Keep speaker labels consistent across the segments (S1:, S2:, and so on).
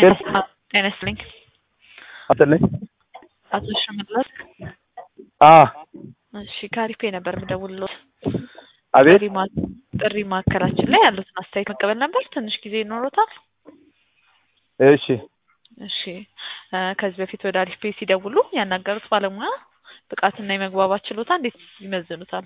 S1: ጤና ይስጥልኝ።
S2: አትልኝ
S1: አቶ ሽመለስ
S2: አ
S1: እሺ ካሪፌ ነበር የምደውልልዎት።
S2: አቤት
S1: ጥሪ ማ- ጥሪ ማዕከላችን ላይ ያሉትን አስተያየት መቀበል ነበር። ትንሽ ጊዜ ይኖሮታል?
S2: እሺ
S1: እሺ እ ከዚህ በፊት ወደ አሪፍ ፔ ሲደውሉ ያናገሩት ባለሙያ ብቃትና የመግባባት ችሎታ እንዴት ይመዝኑታል?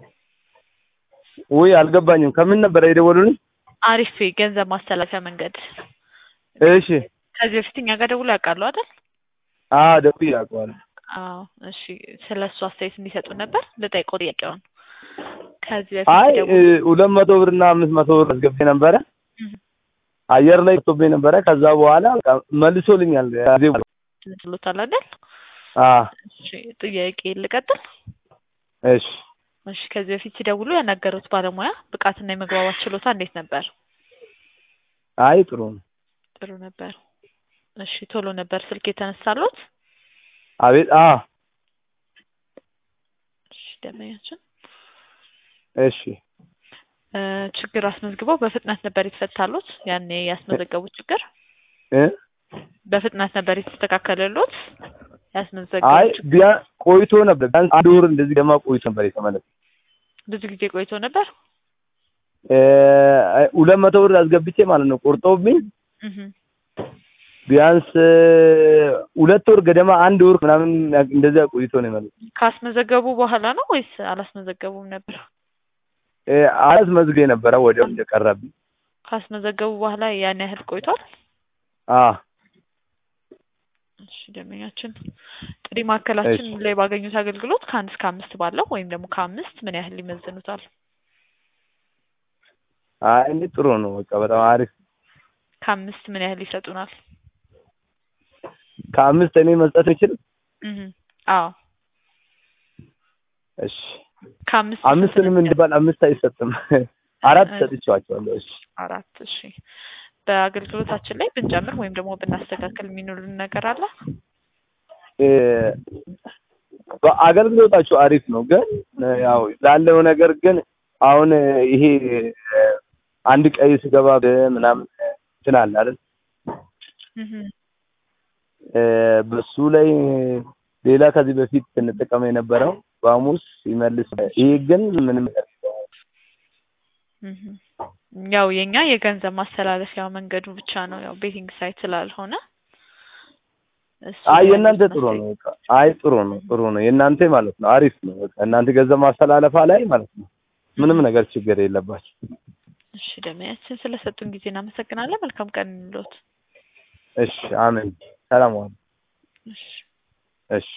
S2: ውይ አልገባኝም። ከምን ነበረ የደወሉልኝ?
S1: አሪፍ ፔ ገንዘብ ማስተላለፊያ መንገድ
S2: እሺ
S1: ከዚህ በፊት እኛ ጋር ደውሎ ያውቃሉ አይደል?
S2: አ ደውዬ አውቀዋለሁ።
S1: አዎ እሺ ስለ እሱ አስተያየት እንዲሰጡ ነበር ልጠይቀው ጥያቄውን ከዚህ በፊት
S2: አይ
S1: ሲደውሉ
S2: እ ሁለት መቶ ብር እና አምስት መቶ ብር አስገብቼ ነበረ
S1: እህ፣
S2: አየር ላይ ወጥቶብኝ ነበረ። ከዛ በኋላ በቃ መልሶልኛል። ጊዜ
S1: ትሉታል አይደል?
S2: አ
S1: እሺ ጥያቄ ልቀጥል።
S2: እሺ
S1: እሺ ከዚህ በፊት ሲደውሉ ያናገሩት ባለሙያ ብቃትና የመግባባት ችሎታ እንዴት ነበር?
S2: አይ ጥሩ ነው።
S1: ጥሩ ነበር። እሺ ቶሎ ነበር ስልክ የተነሳሉት?
S2: አቤት አ
S1: እሺ ደንበኛችን
S2: እሺ
S1: እ ችግር አስመዝግበው በፍጥነት ነበር የተፈታሉት? ያኔ ያስመዘገቡት ችግር
S2: እ
S1: በፍጥነት ነበር የተስተካከለሎት?
S2: አይ
S1: ያስመዘገቡት ችግር
S2: ቢያ ቆይቶ ነበር። ቢያንስ አንድ ወር እንደዚህ ደግሞ ቆይቶ ነበር የተመለሰ
S1: ብዙ ጊዜ ቆይቶ ነበር?
S2: እ ሁለት መቶ ብር አስገብቼ ማለት ነው ቆርጦብኝ
S1: እህ
S2: ቢያንስ እ ሁለት ወር ገደማ አንድ ወር ምናምን እንደዚያ ቆይቶ ነው የመለሰ።
S1: ካስመዘገቡ በኋላ ነው ወይስ አላስመዘገቡም ነበር?
S2: እ አስመዝጌ ነበረ ወዲያው እንደቀረብኝ።
S1: ካስመዘገቡ በኋላ ያን ያህል ቆይቷል?
S2: አ
S1: እሺ ደንበኛችን ጥሪ ማዕከላችን
S2: እሺ።
S1: ላይ ባገኙት አገልግሎት ከአንድ እስከ አምስት ባለው ወይም ደግሞ ከአምስት ምን ያህል ይመዝኑታል?
S2: አይ እኔ ጥሩ ነው። በቃ በጣም አሪፍ።
S1: ከአምስት ምን ያህል ይሰጡናል?
S2: ከአምስት እኔ መስጠት የምችል
S1: እህ አዎ
S2: እሺ
S1: ከአምስት
S2: አምስትንም
S1: ስንት ነው?
S2: እንዲባል አምስት አይሰጥም። አራት
S1: እሺ።
S2: ሰጥቼዋቸዋለሁ። እሺ
S1: አራት እሺ በአገልግሎታችን ላይ ብንጨምር ወይም ደግሞ ብናስተካከል የሚኖርን ነገር አለ?
S2: እ በአገልግሎታችሁ አሪፍ ነው፣ ግን ያው ላለው ነገር ግን አሁን ይሄ እ አንድ ቀይ ስገባ ምናምን እንትን አለ አይደል?
S1: እህ
S2: እ በሱ ላይ ሌላ ከዚህ በፊት ስንጠቀም የነበረው በሐሙስ ይመልስ። ይሄ ግን ምንም ነገር የለውም።
S1: እህ ያው የኛ የገንዘብ ማስተላለፊያ መንገዱ ብቻ ነው ያው ቤቲንግ ሳይት ስላልሆነ እሱ
S2: አይ
S1: ላይ
S2: የእናንተ
S1: ያሉት
S2: ጥሩ
S1: መፍትሄ-
S2: ነው። በቃ አይ ጥሩ ነው፣ ጥሩ ነው። የእናንተ ማለት ነው አሪፍ ነው። በቃ እናንተ ገንዘብ ማስተላለፋ ላይ ማለት ነው ምንም ነገር ችግር የለባችሁ።
S1: እሺ ደመያችን ስለሰጡን ጊዜ እናመሰግናለን። መልካም ቀን እንሎት።
S2: እሺ አሜን። ሰላም ዋሉ።
S1: እሺ
S2: እሺ